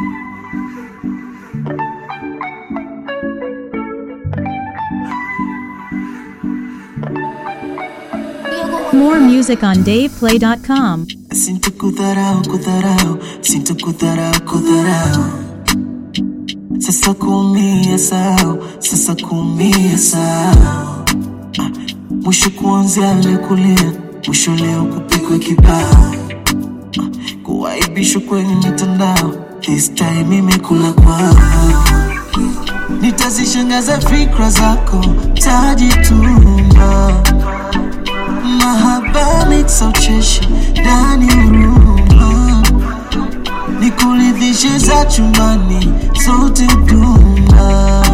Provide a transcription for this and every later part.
More music on DavePlay.com. Sintakudharau, kudharau, sintakudharau, kudharau. Sasa kuumia sao, sasa kuumia sao. Ah, Mwisho kuanzia alikulia, mwisho leo kupigwa kibao. Ah, Kuaibishwa kwenye mitandao, this time imekula kwao. Nitazishangaza fikra zako, tajituma mahaba mixa ucheshi ndani huruma nikuridhishe za chumbani zote duma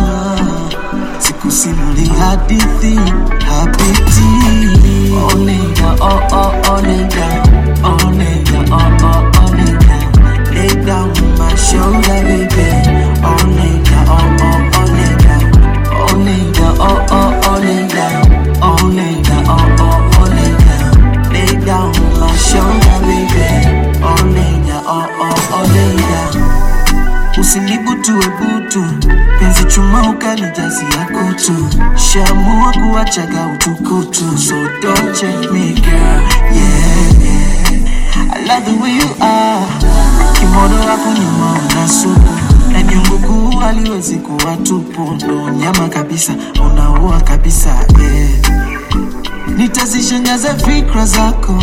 sikusimuli hadithi hapiti onega oh, oh, onega onega oh, oh, onega lay down on my shoulder baby onega oh, oh, onega onega oh, oh, onega onega oh, oh, onega lay down on my shoulder baby onega oh, oh, onega usinibutue butu penzi chuma ukanijazia kutu shamua kuwachaga utukutu so don't change me girl yeah, yeah. I love the way you are kimodo wako nyuma una supu na nyungu kuu haliwezi kuwa tupu ndo nyama kabisa unaua kabisa yeah. nitazishangaza fikra zako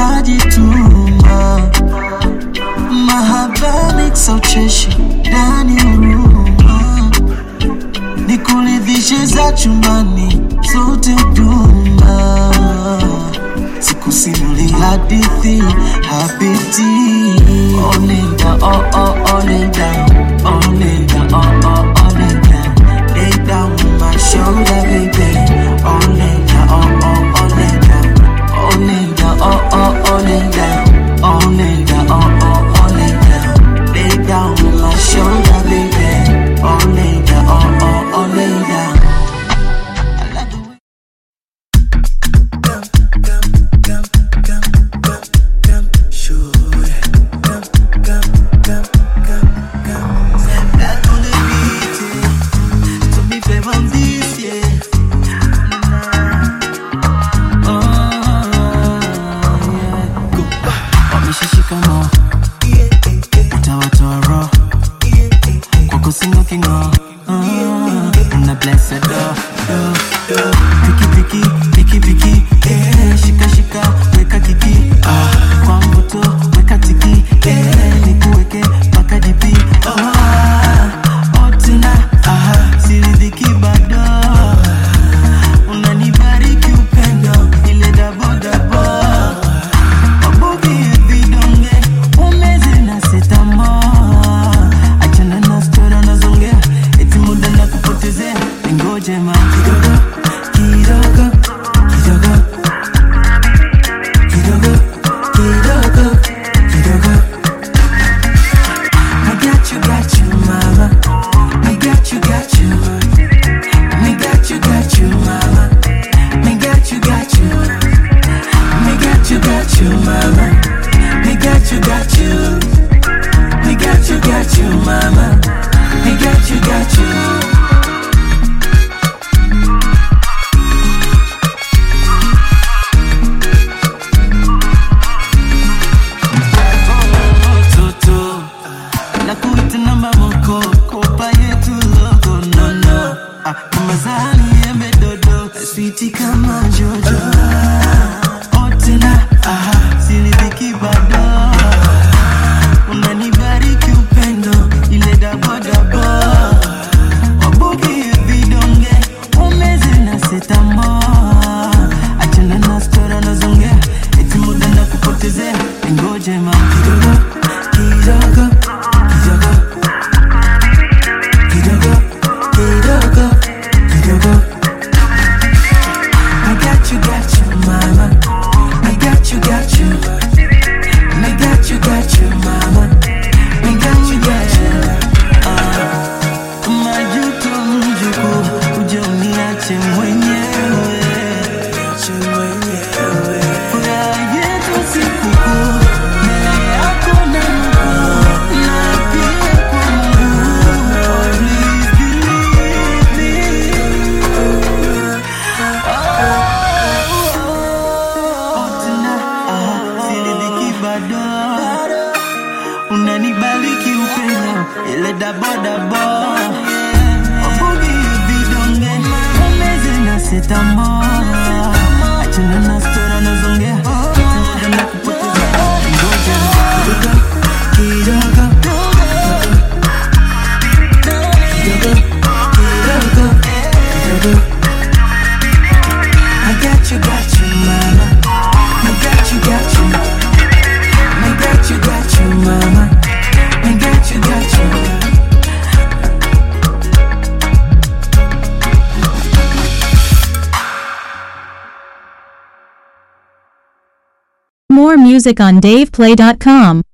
tajituma mahaba mixa ucheshi ndani huruma nikuridhishe za chumbani zote duma sikusimuli hadithi hapiti onega oh, oh, onega onega oh, oh, onega lay down on my shoulder baby onega oh, oh, onega onega oh, oh, onega onega oh, oh, onega lay down on my shoulder baby onega oh, oh, onega I love the way Sure. ile dabodabo obugi vidonge omeze na setamo achana na stora nazongea na kupoteza ngoja kidogo kidogo kidogo kidogo I got you, got you, mama. I got you, got you. I got you, got you, mama. I got you, got you. More music on DavePlay.com.